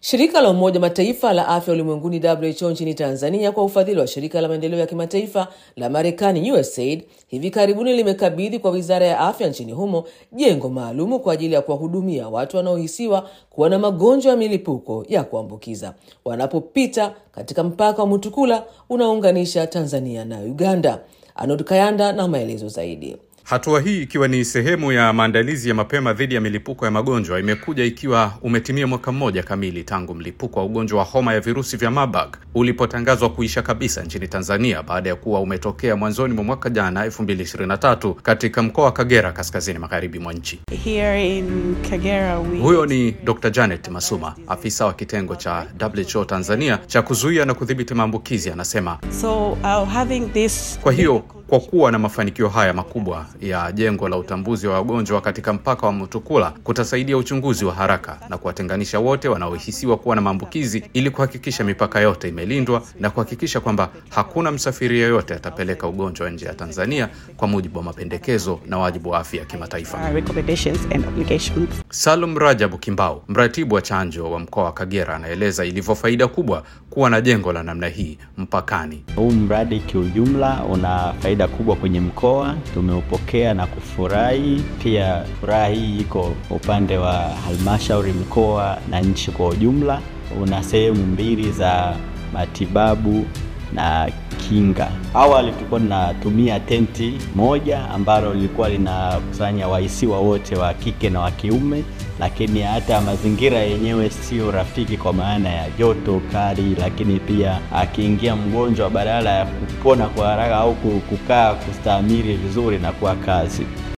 Shirika la Umoja Mataifa la afya ulimwenguni WHO nchini Tanzania kwa ufadhili wa shirika la maendeleo ya kimataifa la Marekani USAID hivi karibuni limekabidhi kwa wizara ya afya nchini humo jengo maalumu kwa ajili ya kuwahudumia watu wanaohisiwa kuwa na magonjwa ya milipuko ya kuambukiza wanapopita katika mpaka wa Mutukula unaounganisha Tanzania na Uganda. Arnold Kayanda na maelezo zaidi. Hatua hii ikiwa ni sehemu ya maandalizi ya mapema dhidi ya milipuko ya magonjwa imekuja ikiwa umetimia mwaka mmoja kamili tangu mlipuko wa ugonjwa wa homa ya virusi vya Marburg ulipotangazwa kuisha kabisa nchini Tanzania baada ya kuwa umetokea mwanzoni mwa mwaka jana 2023 katika mkoa wa Kagera kaskazini magharibi mwa nchi. Here in Kagera we... Huyo ni Dr. Janet Masuma, afisa wa kitengo cha WHO Tanzania cha kuzuia na kudhibiti maambukizi, anasema So uh, having this kwa hiyo kwa kuwa na mafanikio haya makubwa ya jengo la utambuzi wa wagonjwa katika mpaka wa Mutukula kutasaidia uchunguzi wa haraka na kuwatenganisha wote wanaohisiwa kuwa na maambukizi ili kuhakikisha mipaka yote imelindwa na kuhakikisha kwamba hakuna msafiri yeyote atapeleka ugonjwa nje ya Tanzania kwa mujibu wa mapendekezo na wajibu wa afya ya kimataifa. uh, recommendations and obligations. Salum Rajabu Kimbao, mratibu wa chanjo wa mkoa wa Kagera, anaeleza ilivyo faida kubwa kuwa na jengo la namna hii mpakani. Huu mradi kiujumla una faida kubwa kwenye mkoa, tumeupokea na kufurahi. Pia furaha hii iko upande wa halmashauri, mkoa na nchi kwa ujumla. Una sehemu mbili za matibabu na kinga. Awali tulikuwa tunatumia tenti moja ambalo lilikuwa linakusanya wahisiwa wote wa kike na wa kiume, lakini hata mazingira yenyewe sio rafiki kwa maana ya joto kali, lakini pia akiingia mgonjwa badala ya kupona kwa haraka au kukaa kustahimili vizuri na kuwa kazi